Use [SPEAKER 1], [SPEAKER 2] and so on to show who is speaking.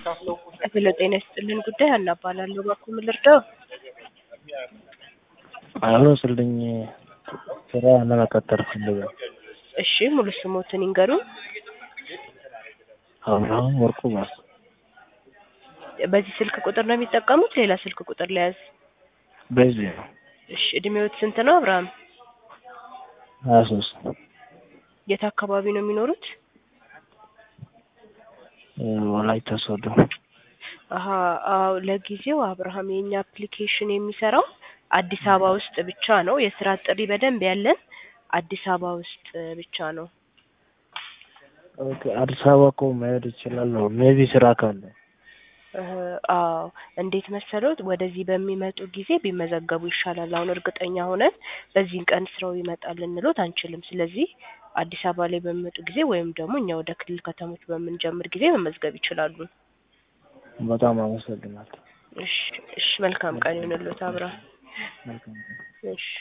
[SPEAKER 1] ስለ ጤና ይስጥልን ጉዳይ ሀና እባላለሁ። እባክዎ ምን ልርዳው?
[SPEAKER 2] አብሮ ስልኝ ስራ ለመቀጠር ፈልጋለሁ።
[SPEAKER 1] እሺ ሙሉ ስሞትን ይንገሩን።
[SPEAKER 2] አብርሃም ወርቁ ባስ
[SPEAKER 1] በዚህ ስልክ ቁጥር ነው የሚጠቀሙት? ሌላ ስልክ ቁጥር ለያዝ?
[SPEAKER 2] በዚህ ነው
[SPEAKER 1] እሺ እድሜዎት ስንት ነው አብርሃም?
[SPEAKER 2] ሀያ ሶስት
[SPEAKER 1] የት አካባቢ ነው የሚኖሩት?
[SPEAKER 2] ወላይታ ሶዶ
[SPEAKER 1] አሀ አዎ ለጊዜው አብርሃም የኛ አፕሊኬሽን የሚሰራው አዲስ አበባ ውስጥ ብቻ ነው። የስራ ጥሪ በደንብ ያለን አዲስ አበባ ውስጥ ብቻ ነው።
[SPEAKER 2] ኦኬ አዲስ አበባ እኮ መሄድ እችላለሁ ሜቢ ስራ ካለ
[SPEAKER 1] እህ አዎ እንዴት መሰሎት ወደዚህ በሚመጡ ጊዜ ቢመዘገቡ ይሻላል። አሁን እርግጠኛ ሆነን በዚህን ቀን ስራው ይመጣል ልንሎት አንችልም። ስለዚህ አዲስ አበባ ላይ በሚመጡ ጊዜ ወይም ደግሞ እኛ ወደ ክልል ከተሞች በምንጀምር ጊዜ መመዝገብ ይችላሉ።
[SPEAKER 2] በጣም አመሰግናለሁ።
[SPEAKER 1] እሺ እሺ መልካም ቀን ይሁንልዎት አብርሃም።
[SPEAKER 2] መልካም ቀን።
[SPEAKER 1] እሺ